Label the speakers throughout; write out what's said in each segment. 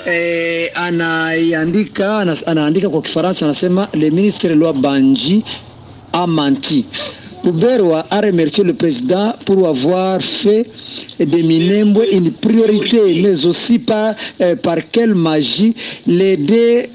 Speaker 1: eh, anaiandika anas- anaandika kwa Kifaransa anasema le ministre Loi Banji a menti. Ruberwa a remercié le président pour avoir fait de Minembwe une priorité, mais aussi par, euh, par quelle magie les deux,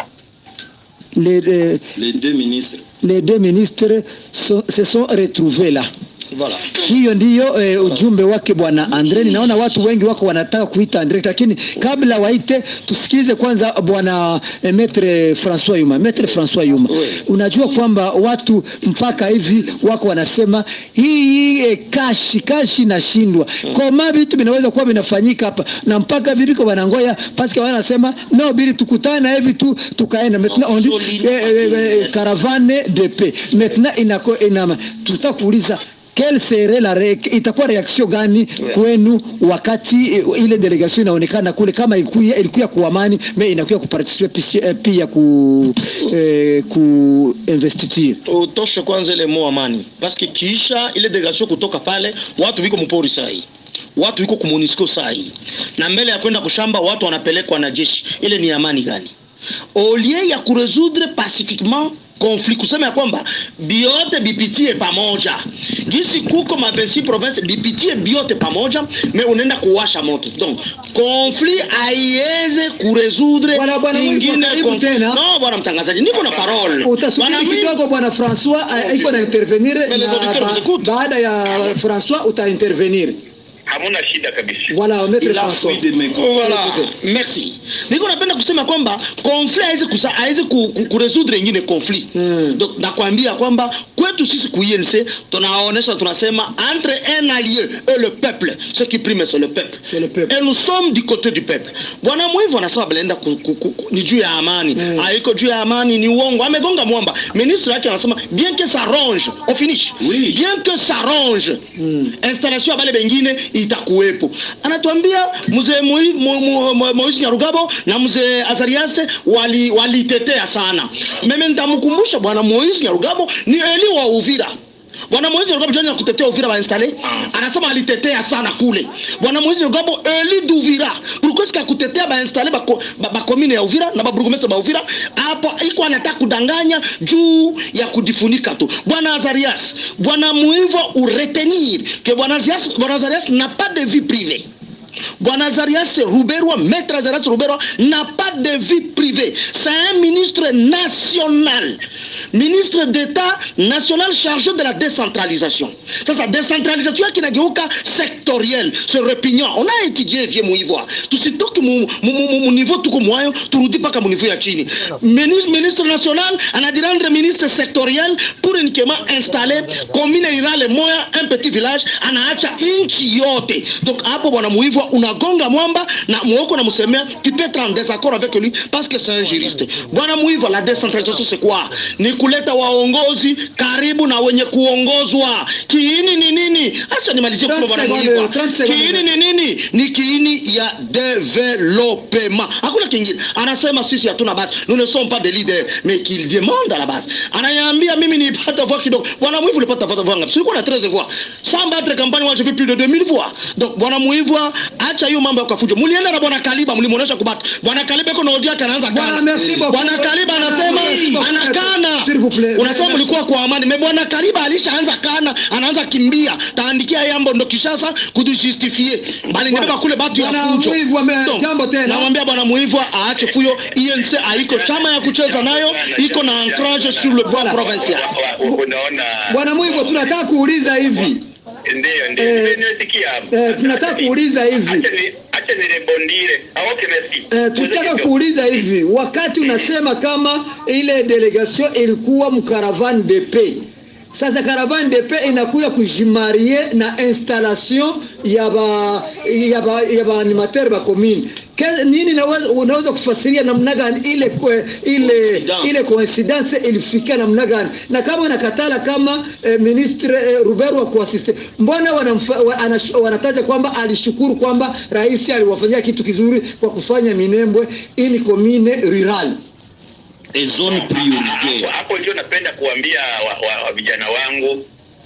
Speaker 1: les, euh,
Speaker 2: Les deux ministres.
Speaker 1: les deux ministres sont- se sont retrouvés là.
Speaker 2: Voilà.
Speaker 1: Hiyo ndiyo eh, ujumbe wake bwana Andre. Ninaona watu wengi wako wanataka kuita Andre, lakini kabla waite, tusikilize kwanza bwana eh, Maitre François Yuma. Maitre François Yuma,
Speaker 2: Oui.
Speaker 1: unajua kwamba watu mpaka hivi wako wanasema hii eh, kashi kashi nashindwa koma, vitu vinaweza kuwa vinafanyika hapa na mpaka viviko wanangoya paske wanasema no, bili tukutane hivi tu tukaenda maintenant on dit eh, eh, eh, caravane de paix maintenant inako inama tutaka kuuliza quelle serait la re, itakuwa reaction gani kwenu wakati eh, ile delegation inaonekana kule kama ilikuya ilikuya ku amani me inakuya kuparticipe pisi- eh, pia ku eh, ku investiture
Speaker 2: utoshe kwanza ile mo amani paske kiisha ile delegation kutoka pale watu wiko mpori sahi watu wiko kumonisco sahi na mbele ya kwenda kushamba watu wanapelekwa na jeshi ile ni amani gani olie ya kuresoudre pacifiquement conflit kusema ya kwamba biote bipitie pamoja gisi kuko mabesi province bipitie biote pamoja me unaenda kuwasha moto donc conflit aiweze kuresoudre
Speaker 1: Bwana- bwana Mwiko,
Speaker 2: ingine
Speaker 1: karibu
Speaker 2: conflit.
Speaker 1: tena.
Speaker 2: no bwana mtangazaji niko na parole Bwana
Speaker 1: utasubiri
Speaker 2: Mwiko-
Speaker 1: kidogo bwana François eh, iko na intervenir
Speaker 2: Mais les
Speaker 1: na
Speaker 2: auditeurs
Speaker 1: ba-
Speaker 2: vous écoutent.
Speaker 1: baada ya François uta intervenir
Speaker 3: hamuna shida kabisa
Speaker 1: voilà maître
Speaker 2: Il a
Speaker 1: François
Speaker 2: fui de mes Voilà. Merci. Niko napenda kusema kwamba conflit haiwezi kusa haiwezi ku, ku, kuresoudre ingine conflit.
Speaker 1: Mm.
Speaker 2: Donc nakwambia kwamba kwetu sisi ku INC tunaonesha tunasema entre un allié et le peuple, ce qui prime c'est le peuple.
Speaker 1: C'est le peuple.
Speaker 2: Et nous sommes du côté du peuple. Bwana Mwivu anasema Belenda ku, ku, ku, ku, ni juu ya amani.
Speaker 1: Mm.
Speaker 2: Haiko juu ya amani ni uongo. Amegonga mwamba. Ministre yake anasema bien que ça ronge, on finish.
Speaker 4: Oui.
Speaker 2: Bien que ça ronge. Installation ya bale bengine itakuwepo. Anatuambia mzee Moi- Mo- Mo- Mo- Moise Nyarugabo na mzee Azarias wali walitetea sana. Mimi nitamkumbusha bwana Moise Nyarugabo ni Eli wa Uvira. Bwana Moise Nyarugabo jana kutetea Uvira wainstale. Anasema alitetea sana kule. Bwana Moise Nyarugabo Eli d'Uvira. Pourquoi est-ce kutetea bainstale ba, ba, ba commune ya Uvira na ba burgomestre ba Uvira? Hapo iko anataka kudanganya juu ya kujifunika tu. Bwana Azarias, bwana Muivo uretenir que bwana Azarias, bwana Azarias n'a pas de vie privée. Bwana Azarias Ruberwa, maître Azarias Ruberwa, n'a pas de vie privée. C'est un ministre national. Ministre d'État national chargé de la décentralisation. Sasa décentralisation yake inageuka sectoriel, c'est repignant. On a étudié vie muivoa. Tusitoke mu, mu, mu, mu niveau tuko mwayo, turudi paka mu niveau ya chini. Ministre, ministre national anadirendre ministre sectoriel pour uniquement installer commune irale moya un petit village anaacha inchi yote. Donc hapo bwana muivoa unagonga mwamba na mwoko na msemea tu peux être en désaccord avec lui parce que c'est un juriste. Bwana muivoa la décentralisation c'est quoi? Ni kuleta waongozi karibu na wenye kuongozwa. Kiini ni nini? Acha nimalizie kusema
Speaker 1: 30
Speaker 2: bwana
Speaker 1: secondes,
Speaker 2: muivoa.
Speaker 1: 30 secondes.
Speaker 2: Kiini ni nini? Ni kiini ya development. Hakuna kingine. Anasema sisi hatuna base. Nous ne sommes pas des leaders, mais qu'il demande à la base. Ananiambia mimi nipata voix kidogo. Bwana Mwivu ulipata voix ngapi? Sikuwa na 13 voix. Sans battre campagne moi j'ai fait plus de 2000 voix. Donc bwana Mwivu acha hiyo mambo ya kufuja. Mulienda na bwana Kaliba mlimuonesha kubata. Bwana Kaliba iko na audio yake anaanza
Speaker 1: Bwana,
Speaker 2: kana.
Speaker 1: merci beaucoup.
Speaker 2: Bwana Kaliba anasema
Speaker 1: Merci beaucoup.
Speaker 2: anakana.
Speaker 1: S'il vous plaît.
Speaker 2: Unasema
Speaker 1: Merci.
Speaker 2: mlikuwa kwa amani. Me bwana Kaliba alishaanza kana, anaanza kimbia. Taandikia yambo ndo Kishasa kujustifie. Bali nibeba kule batu ya
Speaker 1: Bwana
Speaker 2: fujo.
Speaker 1: Mwivu ame-
Speaker 2: Donc,
Speaker 1: jambo tena.
Speaker 2: Namwambia bwana Mwivu aache fuyo. INC haiko chama ya kucheza nayo, iko na ancrage sur le plan provincial.
Speaker 3: Wa- wa- unaona
Speaker 1: bwana Mwivu tunataka kuuliza hivi
Speaker 3: ndio ndio
Speaker 1: Eh,
Speaker 3: nimesikia
Speaker 1: eh, tunataka kuuliza hivi.
Speaker 3: acha ni acha nirebondire okay merci
Speaker 1: Eh, tunataka kuuliza hivi, wakati unasema kama ile delegation ilikuwa mcaravane de paix, sasa caravane de paix inakuya kujimarie na installation ya ba ya ba ya ba animateur ba commune Ke- nini naweza, unaweza kufasiria namna gani ile kwe, ile
Speaker 4: Coincidence.
Speaker 1: ile coincidence ilifikia namna gani? Na kama wanakatala kama eh, ministre eh, Ruberu wa kuasiste, mbona wanamfa, wa, anash, wanataja kwamba alishukuru kwamba rais aliwafanyia kitu kizuri kwa kufanya Minembwe ili commune rural.
Speaker 4: et zone
Speaker 3: hapo
Speaker 4: prioritaire
Speaker 3: hapo ndio napenda kuambia wa, wa, wa vijana wangu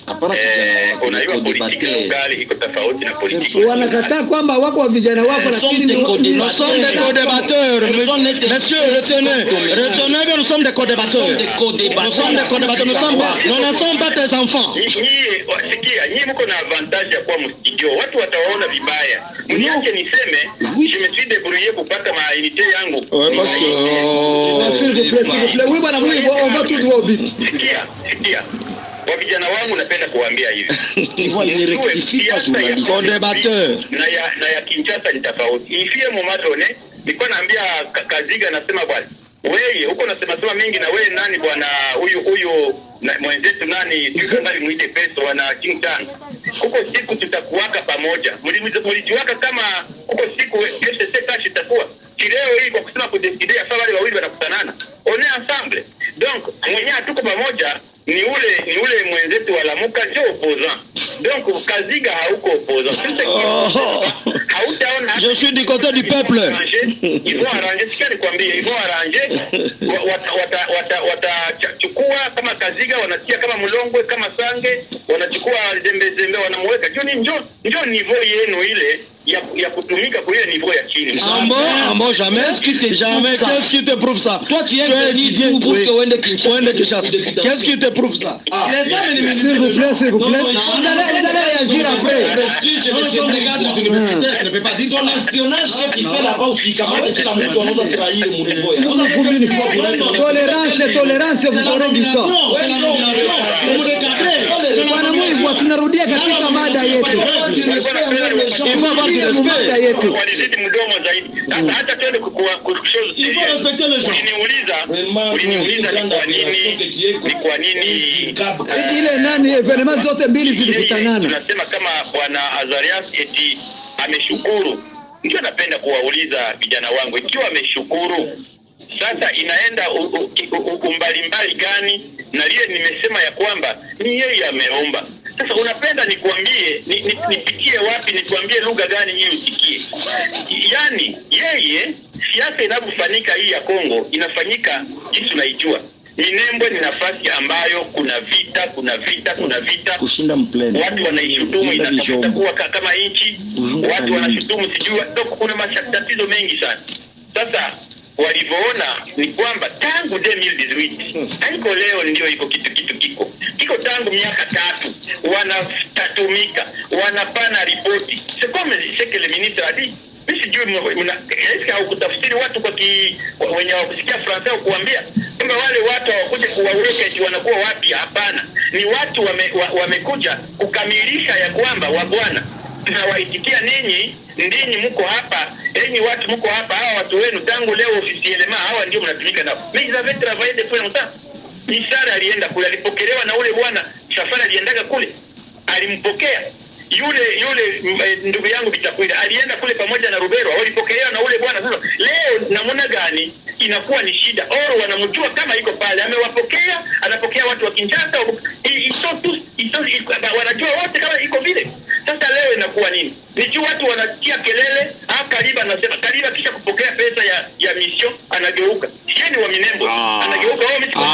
Speaker 4: Hapana kijana
Speaker 3: Eh,
Speaker 4: wako,
Speaker 3: unajua
Speaker 4: niko
Speaker 3: politiki ya
Speaker 4: debater.
Speaker 3: ugali iko tofauti na politiki ya
Speaker 1: wanakataa kwamba wako wa vijana wako
Speaker 4: Nous sommes
Speaker 1: lakini
Speaker 4: des
Speaker 1: ni-
Speaker 4: co-débatteurs.
Speaker 2: Nous sommes des co-débatteurs.
Speaker 4: Personne n'est-
Speaker 2: Monsieur, retenez. Retenez que nous sommes des co-débatteurs.
Speaker 4: Nous sommes des co-débatteurs.
Speaker 2: Nous sommes des co-débatteurs. Nous sommes pas- Nous ne sommes pas tes enfants.
Speaker 3: Nyi- nyie wasikia nyie mko na avantage ya kuwa mstudio watu watawaona vibaya mniache niseme je me suis débrouillé kupata maunité yangu
Speaker 2: Ouais, parce que,
Speaker 1: Ah,
Speaker 2: oh,
Speaker 1: s'il vous plaît, s'il vous plaît. Oui, bwana Mwivo, on va tout droit au but.
Speaker 3: sikia sikia kwa vijana wangu napenda kuwaambia hivi
Speaker 4: Ivoire, il ne
Speaker 3: Mjue
Speaker 4: rectifie pas
Speaker 3: siasa ya
Speaker 4: journaliste.
Speaker 2: Co-débatteur.
Speaker 3: na ya na ya Kinshasa ni tofauti. Ifie Momadone nilikuwa naambia Ka- Kaziga nasema bwana wewe huko nasema sema mingi na wewe nani bwana huyu huyu na- mwenzetu nani tukanga muite peso wana King Tang. Huko siku tutakuwaka pamoja. Mli- Mlijiwaka kama huko siku FCC kashi itakuwa kileo hii kwa kusema kudeside ya wale wawili wanakutanana. On est ensemble. Donc mwenye hatuko pamoja ni ule ni ule mwenzetu wa Lamuka ndio opposant. Donc Kaziga hauko opposant. Sasa
Speaker 2: Oh.
Speaker 3: hautaona
Speaker 2: Je suis du côté du peuple.
Speaker 3: Ils vont arranger, sikia nikwambie, ils vont arranger wa- wata- wata- wata- watachukua kama Kaziga wanatia kama Mlongwe kama Sange wanachukua zembe zembe wanamuweka njo ni njo njo niveau yenu ile ya, ya kutumika kwa ile niveau ya chini.
Speaker 2: Ah bon, ah bon, jamais.
Speaker 4: Qu'est-ce qui te
Speaker 2: Jamais.
Speaker 4: prouve ça
Speaker 2: Qu'est-ce qui te prouve ça
Speaker 4: Toi, tu es
Speaker 2: Tu es
Speaker 4: venu
Speaker 2: étudiant,
Speaker 4: pour- pour
Speaker 2: oui.
Speaker 4: que Wende Kinshasa-
Speaker 2: Wende Kinshasa. Qu'est-ce qui te prouve ça
Speaker 1: S'il vous plaît, s'il vous plaît. Vous allez, vous allez réagir après.
Speaker 4: Ton espionnage que tu fais là-bas usikamate kila mtu anaweza trahir mnivo ya.
Speaker 1: Tolérance, tolérance, vous aurez du temps. Bwana Mwivo, tunarudia katika mada yetu. Mada yetu.
Speaker 3: Walizidi mdomo zaidi. Sasa hata twende kukua- kushow- Uliniuliza, uliniuliza ni kwa nini ni kwa nini
Speaker 1: Ile nani evenement zote mbili
Speaker 3: Yeye
Speaker 1: zilikutanana.
Speaker 3: tunasema kama bwana Azarias eti ameshukuru. Ndio napenda kuwauliza vijana wangu, ikiwa ameshukuru sasa inaenda u- u- u- umbali mbali gani na lile nimesema ya kwamba ni yeye ameomba. Sasa unapenda nikuambie ni- ni- nipitie wapi, nikuambie lugha gani nyinyi usikie? Yaani yeye siasa inavyofanyika hii ya Kongo inafanyika jinsi unaijua. Minembwe ni nafasi ambayo kuna vita, kuna vita, kuna vita
Speaker 4: Kushinda mpleni.
Speaker 3: watu wanaishutumu
Speaker 4: Kushinda
Speaker 3: inatafuta
Speaker 4: vijombo.
Speaker 3: kuwa ka- kama nchi,
Speaker 4: Kuvunja
Speaker 3: watu
Speaker 4: kanuni.
Speaker 3: wanashutumu sijui, donc kuna matatizo mengi sana. Sasa walivyoona ni kwamba tangu 2018 haiko leo ndio iko kitu kitu kiko kiko tangu miaka tatu, wanatatumika wanapana ripoti. C'est comme ce que le ministre a dit mi sijui mna- mna- eske haukutafsiri watu kwa ki, kwa- wenye wakusikia Fransa kuambia kwamba wale watu hawakuja kuwaweka eti wanakuwa wapi? Hapana, ni watu wame, wa, wamekuja kukamilisha ya kwamba wabwana tunawaitikia ninyi ndinyi mko hapa enyi watu mko hapa hawa watu wenu tangu leo ofisielema hawa ndio mnatumika nao mais ils avaient travaillé depuis longtemps Misara alienda kule alipokelewa na ule bwana Safari aliendaga kule alimpokea yule yule m- eh, ndugu yangu Bitakwira alienda kule pamoja na Rubero walipokelewa na ule bwana sasa leo namna gani inakuwa ni shida oro wanamjua kama iko pale amewapokea anapokea watu wa Kinshasa i- iso tu iso i- wanajua wote kama iko vile sasa leo inakuwa nini ni juu watu wanasikia kelele ah Kariba anasema Kariba kisha kupokea pesa ya ya mission anageuka sheni wa Minembo anageuka wao mimi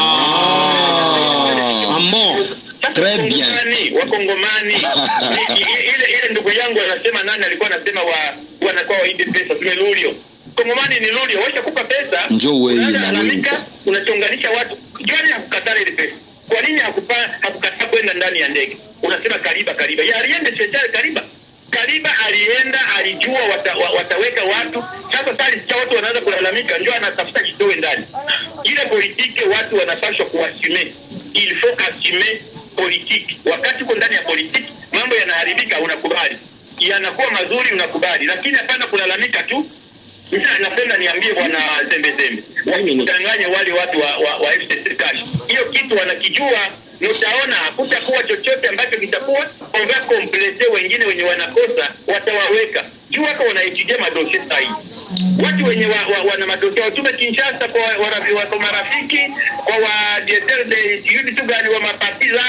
Speaker 2: Ah, bon.
Speaker 3: sasa
Speaker 4: Très bien.
Speaker 3: Wakongomani, Wakongomani i- i- ile ile ndugu yangu anasema nani alikuwa anasema wa wanakuwa waide pesa tumelulio Kongomani ni lulio washa kupa pesa
Speaker 4: Njoo wewe
Speaker 3: unaanza
Speaker 4: na
Speaker 3: lalamika,
Speaker 4: wewe.
Speaker 3: unachonganisha watu jani hakukatala ile pesa kwa nini hakupa hakukataa kwenda ndani ya ndege unasema kariba kariba ya aliende serikali kariba Kariba alienda alijua wata, wa, wataweka watu sasa. Sasa alisikia watu wanaanza kulalamika, ndio anatafuta kitoe ndani ile politike. Watu wanapaswa kuassume, il faut assumer politiki. Wakati uko ndani ya politiki, mambo yanaharibika, unakubali, yanakuwa mazuri, unakubali, lakini hapana kulalamika tu. Sasa napenda niambie bwana Zembe Zembe, wasikudanganye wale watu wa, wa, wa FCC cash. Hiyo kitu wanakijua, na utaona hakutakuwa chochote ambacho kitakuwa ova komplete. Wengine wenye wanakosa watawaweka juu, wako wanaitijia madosie sahihi watu wenye wa, wa, wana madosia watume Kinshasa kwa warafi, wa, kwa marafiki kwa wa directeur de sijui tu gani wa mapati zao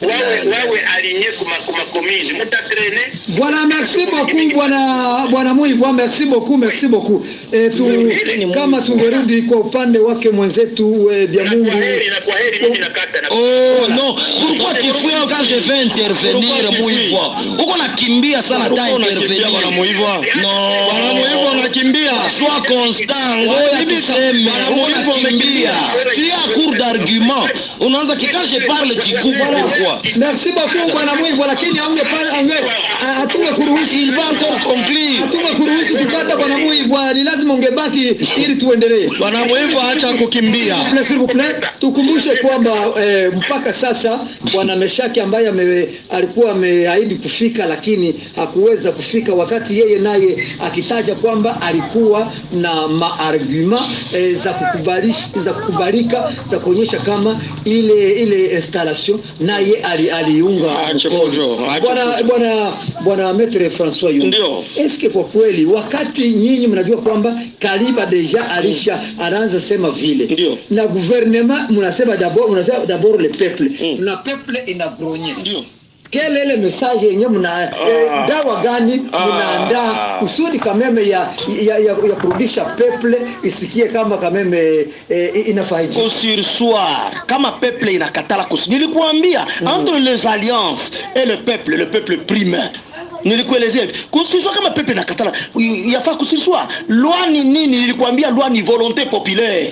Speaker 3: wawe wawe alinye kuma kuma komini mutatrene
Speaker 1: Bwana, merci beaucoup bwana bwana Muivwa, merci beaucoup, merci beaucoup. E, tu, kama tungerudi kwa upande wake mwenzetu e, bya
Speaker 3: na
Speaker 1: Mungu
Speaker 3: kwa heri na kwa heri mimi nakata na
Speaker 5: Oh non, pourquoi tu fais quand je vais intervenir Muivwa? Uko nakimbia sana ta intervenir.
Speaker 2: bwana Muivwa?
Speaker 5: Non.
Speaker 2: Bwana Muivwa unakimbia.
Speaker 5: Sois constant, ngoja tuseme.
Speaker 2: Bwana
Speaker 5: Uko
Speaker 2: Muivwa
Speaker 5: nakimbia.
Speaker 2: umekimbia.
Speaker 5: Tu as cours d'argument. Unaanza kika je parle tu coupes pourquoi?
Speaker 1: merci beaucoup bwana Muivwa, lakini aunge pale ange atunge kuruhusu
Speaker 5: Il va encore conclure.
Speaker 1: atunge kuruhusu kupata bwana Muivwa, ni lazima ungebaki ili tuendelee.
Speaker 2: Bwana Muivwa acha kukimbia.
Speaker 1: S'il vous plaît, s'il vous plaît, tukumbushe kwamba eh, mpaka sasa bwana Meshaki ambaye ame, alikuwa ameahidi kufika lakini hakuweza kufika, wakati yeye naye akitaja kwamba alikuwa na maarguma eh, za kukubalisha, za kukubalika za kuonyesha kama ile ile installation naye ali, aliunga
Speaker 2: Aache
Speaker 1: mkono.
Speaker 2: fujo, aache
Speaker 1: Bwana
Speaker 2: fujo.
Speaker 1: bwana bwana Maitre François Yunga,
Speaker 2: Ndio.
Speaker 1: eske kwa kweli wakati nyinyi mnajua kwamba Kaliba deja alisha anaanza sema vile
Speaker 2: Ndio.
Speaker 1: na gouvernement mnasema d'abord mnasema d'abord le peuple na peuple inagronye
Speaker 2: Ndio.
Speaker 1: kele ile message yenye mna eh, dawa gani mnaandaa kusudi kameme ya ya, ya, ya kurudisha peuple isikie kama kameme eh, inafaidi
Speaker 2: sursoir kama peuple inakatala kus nilikuambia entre les alliances et le peuple le peuple prime nilikuelezea hivi kusirswa kama pepe nakatala i- yafaa kusirswa lwa ni nini nilikuambia lwa ni volonté populaire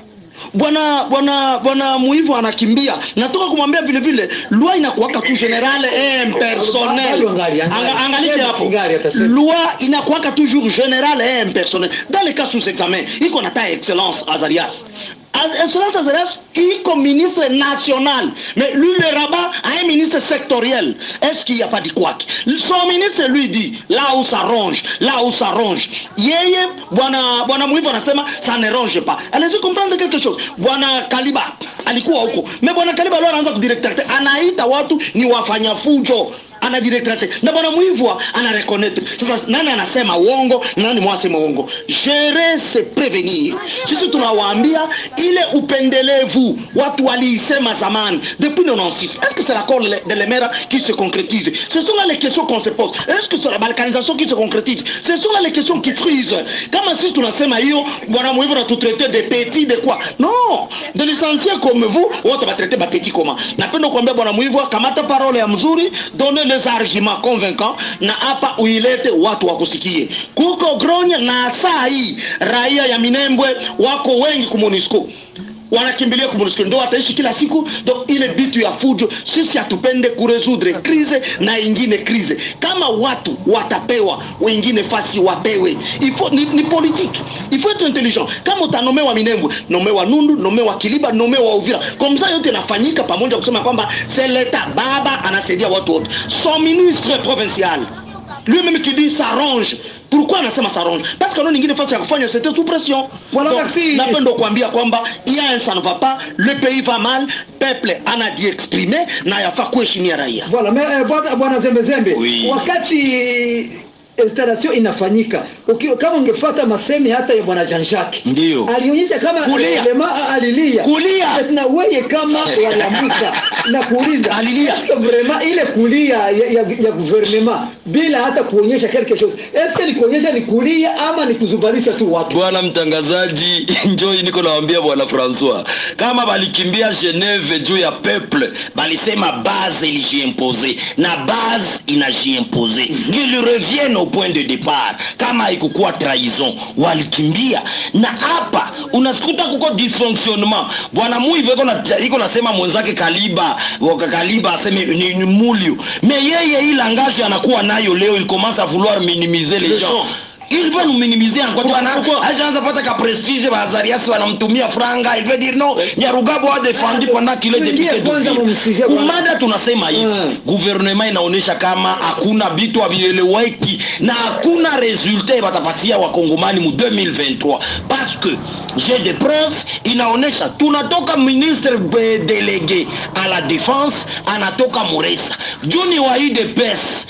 Speaker 2: bwana bwana bwana muivu anakimbia natoka kumwambia vile vile loi inakuwaka tu general et impersonnel
Speaker 1: Bado angali, angali.
Speaker 2: Anga- angalike hapo
Speaker 1: Angali, atasema.
Speaker 2: loi inakuwaka toujours general et impersonnel dans les cas sous examen iko na ta excellence azarias Az- excellence azarias iko ministre national mais lui le rabat a un ministre sectoriel est-ce qu'il n'y a pas dit quoi son ministre lui dit là où ça ronge là où ça ronge yeye bwana bwana muivu anasema ça ne ronge pas allez comprendre quelque chose bwana kaliba alikuwa huko mais bwana kaliba leo anaanza kudirectate anaita watu ni wafanya fujo anadirectate na bwana muivwa anareconnaître sasa nani anasema uongo na nani mwasema uongo gérer c'est prévenir sisi tunawaambia ile upendelevu watu waliisema zamani depuis 96 est-ce que c'est l'accord de l'emera qui se concrétise ce sont là les questions qu'on se pose est-ce que c'est la balkanisation qui se concrétise ce sont là les questions qui frisent kama sisi tunasema hiyo bwana muivwa natutraite de petit de quoi non de licenciés comme vous wote batraite bapeti koma napenda kuambia bwana muivwa kamata parole ya mzuri donne les arguments convaincants na hapa uilete watu wakusikie kuko gronya na saa hii raia ya minembwe wako wengi kumonisco wanakimbilia kumonusco ndo wataishi kila siku ndo ile bitu ya fujo sisi hatupende kuresudre krize na ingine krize kama watu watapewa wengine fasi wapewe ifo, ni, ni politiki ifo etu intelligent kama utanomewa minembwe nomewa nundu nomewa kiliba nomewa uvira komsa yote inafanyika pamoja kusema kwamba c'est leta baba anasaidia watu wote son ministre provincial lui-même qui dit s'arrange pourquoi anasema s'arrange parce que nao nyingine fasi ya kufanya c'était sous pression
Speaker 1: Voilà,
Speaker 2: Donc,
Speaker 1: merci.
Speaker 2: napenda kuambia kwamba il y a un ça ne va pas le pays va mal peuple anadi exprimer na yafaa kuheshimia raia
Speaker 1: Voilà, mais eh, bwana bwana Zembe Zembe,
Speaker 5: Oui.
Speaker 1: wakati installation inafanyika uki, kama ungefuata masemi hata ya bwana Jean Jacques
Speaker 5: Ndio.
Speaker 1: alionyesha kama
Speaker 2: Kulia.
Speaker 1: lema alilia
Speaker 2: Kulia.
Speaker 1: na wewe kama walamuka na kuuliza
Speaker 2: Alilia.
Speaker 1: est-ce que vraiment ile kulia ya, ya, ya gouvernement bila hata kuonyesha quelque chose est-ce que ni kuonyesha ni kulia ama ni kuzubalisha tu watu
Speaker 5: bwana mtangazaji njoi niko nawambia bwana françois kama balikimbia geneve juu ya peuple balisema base ilijiimpose na base inajiimpose qu'ils reviennent au point de départ kama haikukuwa trahison walikimbia na hapa unasikuta kuko dysfonctionnement bwana muive iko na- iko nasema mwenzake kaliba waka kaliba aseme ni, ni mulio me yeye hii langage anakuwa nayo leo il commence à vouloir minimiser les
Speaker 2: Les
Speaker 5: gens
Speaker 2: gens.
Speaker 5: il veut nous minimiser encore tu ana
Speaker 2: Pourquoi?
Speaker 5: ajaanza pata ka prestige bazarias wanamtumia franga il veut dire non nyarugabo a défendu pendant qu'il est
Speaker 1: Tuingie
Speaker 5: député
Speaker 1: kwanza
Speaker 5: d'Uvira.
Speaker 1: mumsikie bwana.
Speaker 5: kumada tunasema hivi
Speaker 1: Mm.
Speaker 5: gouvernement inaonyesha kama hakuna vitu havieleweki na hakuna resultat batapatia wakongomani mu 2023 parce que j'ai des preuves inaonyesha tunatoka ministre be- délégué à la défense anatoka muresa juni wa idps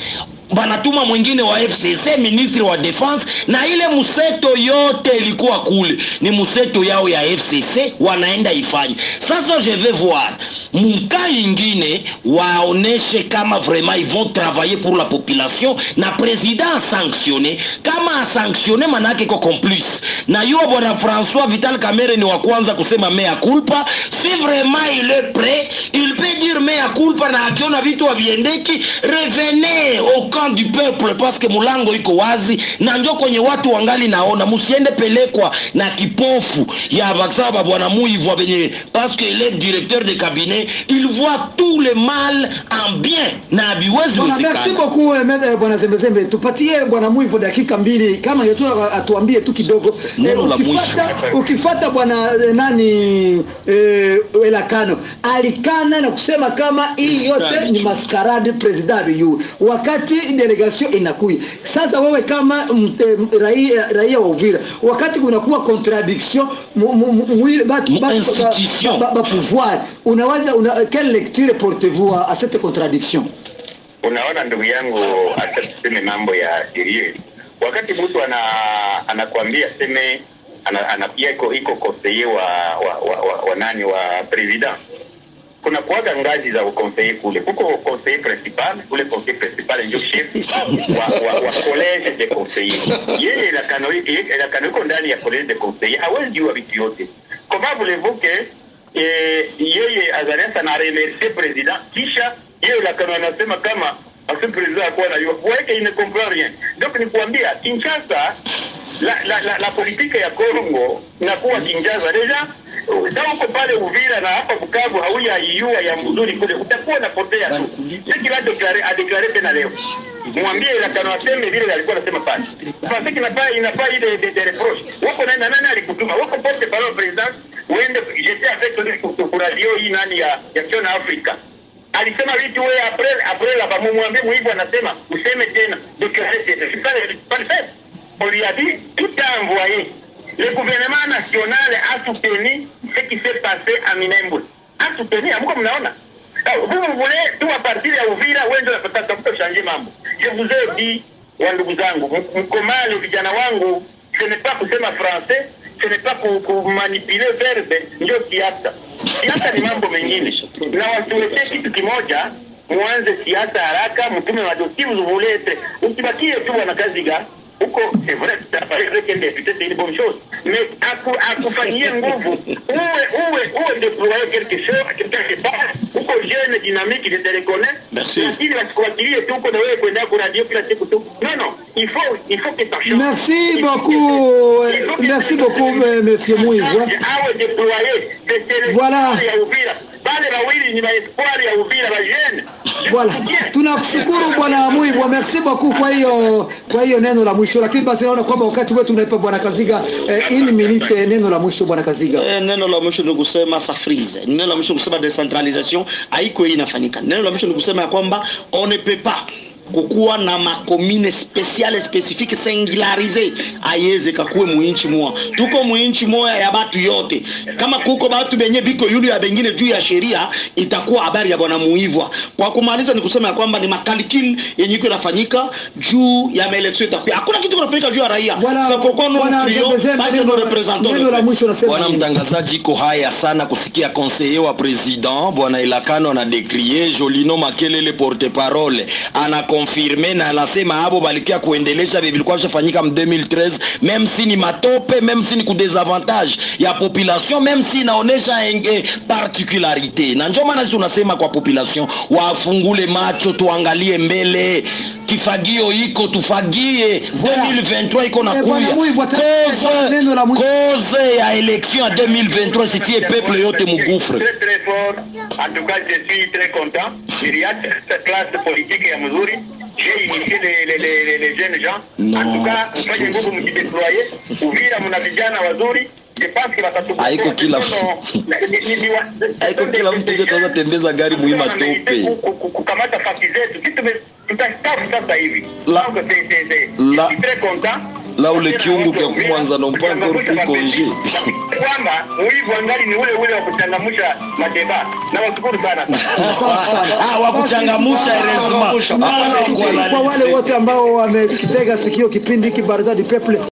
Speaker 5: banatuma mwingine wa fcc ministre wa defense na ile mseto yote ilikuwa kule ni mseto yao ya fcc wanaenda ifanye sasa je vais voir mka ingine waoneshe kama vraiment ils vont travailler pour la population na président asanctionne kama asanctionne manake iko complice na yuo bwana françois vital kamere ni wa kwanza kusema mea culpa si vraiment il est prêt il peut dire mea culpa na akiona vitu haviendeki revenez au camp du peuple parce que mulango iko wazi na njo kwenye watu wangali naona musiende pelekwa na kipofu ya baksaba bwana muivwa benye parce que il est directeur de cabinet il voit tout le mal en bien na habiwezi
Speaker 1: Bwana, merci
Speaker 5: wezekana
Speaker 1: beaucoup eh, med- eh, bwana Zembezembe, tupatie bwana Mwivo dakika mbili kama yetu atuambie tu kidogo
Speaker 5: Neno la
Speaker 1: ukifata, ukifata bwana eh, nani eh, Elakano alikana na kusema kama hii yote ni maskarade president abiyu wakati delegation inakuya sasa. Wewe kama mm, eh, raia, raia wa Uvira, wakati kunakuwa contradiction mu- mu- mu- mwili- batu-
Speaker 5: Mu
Speaker 1: batu-
Speaker 5: institution.
Speaker 1: ba- ba- ba pouvoir unawaza una, quelle lecture portez-vous à, à cette contradiction?
Speaker 3: unaona ndugu yangu hata tuseme mambo ya sheria wakati mtu ana anakwambia seme ana, ana, pia iko iko konseye wa wa, wa, wa, wa nani wa president kuna kuaga ngazi za ukonseye kule kuko konseye principal ule konseye principal ndio chef wa, wa, wa college de conseiller yeye lakano lakano iko ndani ya college de conseiller hawezi jua vitu yote comment voulez-vous que eh, yeye Azarias ana remercier president kisha yeye lakano anasema kama ase president akuwa najua weke il ne comprend rien donc ni kuambia Kinshasa la, la, la, la politique ya Congo inakuwa Kinshasa deja kama uko pale Uvira na hapa Bukavu hauyaiua ya mzuri kule, utakuwa unapotea tu. Siki la deklare adeklare tena leo, mwambie lakano aseme vile alikuwa anasema pale. Sasa inafaa inafaa ile de, de reproche wako nani na nani alikutuma wako porte parole president, uende j'étais avec lui kwa radio hii nani ya ya Chon Africa alisema vitu wewe après après la bamumwambie muivu anasema useme tena déclarer tena c'est pas pas le fait on lui a dit tout a envoyé le gouvernement national a soutenu ce qui s'est passé à Minembwe a soutenu amuko mnaona Alors, vous vous voulez tout à partir ya Uvira wende unatafuta changer mambo je vous ai dit wa ndugu zangu m- mkomale vijana wangu ce n'est pas kusema français ce n'est pas ku- kumanipuler verbe ndio siasa siasa ni mambo mengine na wasiwekee kitu kimoja muanze siasa haraka mtume madosi vous usibakie tu bwana kaziga huko c'est vrai t'apparaît qu'un député c'est une bonne chose mais aku, akufanyie nguvu uwe uwe uwe déployer quelque chose quelque part uko jeune dynamique je te reconnais
Speaker 2: Merci.
Speaker 3: lakini wasikuachilie tu uko na wewe kwenda kwa radio kila siku tu non non il faut il faut que ça change
Speaker 1: Merci
Speaker 3: Il faut
Speaker 1: beaucoup,
Speaker 3: que- il faut que
Speaker 1: merci
Speaker 3: ça-
Speaker 1: beaucoup, euh, monsieur Mouive.
Speaker 3: awe déployé c'est c'est
Speaker 1: Voilà.
Speaker 3: l'espoir ya Uvira bale wawili ni maespoir ya Uvira ba jeune
Speaker 1: Voilà, tunakushukuru bwana Mwivu, merci beaucoup kwa hiyo kwa hiyo neno la mwisho, lakini basi naona kwamba wakati wetu unaipa bwana Kaziga eh, ini minute neno la mwisho bwana Kaziga.
Speaker 2: Eh, neno la mwisho ni kusema safrize neno la mwisho ni kusema decentralisation haiko hii inafanyika neno la mwisho ni kusema ya kwamba on ne peut pas kukuwa na makomine spesiale spesifike singularise ayeze kakuwe muinchi moya tuko muinchi moya ya batu yote kama kuko batu benye biko yulu ya bengine juu ya sheria itakuwa habari ya bwana muivwa kwa kumaliza ni kusema ya kwamba ni makalikili yenye iko inafanyika juu ya maeleksio itakuwa hakuna kitu kinafanyika juu ya raia
Speaker 1: Bwana
Speaker 2: C'est pourquoi nous
Speaker 1: bwana
Speaker 2: prions,
Speaker 1: Zembezembe,
Speaker 2: parce que
Speaker 1: neno
Speaker 2: nous
Speaker 1: la-
Speaker 2: représentons le
Speaker 1: neno la
Speaker 2: peuple.
Speaker 1: mwisho nasema
Speaker 5: bwana
Speaker 1: nini?
Speaker 5: mtangazaji iko haya sana kusikia conseiller wa president bwana elakano anadekrie jolino makelele porte parole anakonfirme na anasema abo balikia kuendelesha vile vilikuwa vishafanyika m 2013 meme si ni matope meme si ni kudesavantage ya population meme si inaonesha enge particularité na njo maana sisi tunasema kwa population wafungule macho tuangalie mbele kifagio iko tufagie
Speaker 1: Voilà.
Speaker 5: 2023 iko na
Speaker 1: Eh, bwana
Speaker 5: kuya
Speaker 1: Mwivu, ata- neno la mwisho.
Speaker 5: cause ya election ya 2023 sitie peuple yote mugufre
Speaker 3: Très très fort. En tout cas, je suis très content. Il y a cette classe politique ya mzuri. J'ai initié les, les, les, les, les jeunes gens.
Speaker 5: Non.
Speaker 3: En tout cas, mfanye nguvu mjideploye. Uvira mna vijana wazuri. Je pense que watatupa-
Speaker 5: Haiko kila-
Speaker 3: Ni- ni- ni wa-
Speaker 5: Haiko kila mtu ndio ataweza tembeza gari muhimu atope.
Speaker 3: Ku- ku- ku- kukamata fasi zetu kitu tume- tutastafu sasa hivi
Speaker 5: La-
Speaker 3: Donc, c'est- c'est- c'est-
Speaker 5: La-
Speaker 3: je suis très content
Speaker 5: La ule kiungu kya kumwanza na mpango
Speaker 3: Kuchangamsha
Speaker 5: rupi konje.
Speaker 3: kwamba wivu angali ni ule ule wa kuchangamsha madeba na washukuru sana
Speaker 5: Ah, wa kuchangamusha heureusement. Ah,
Speaker 1: kwa wale wote ambao wamekitega sikio kipindi hiki Baraza du Peuple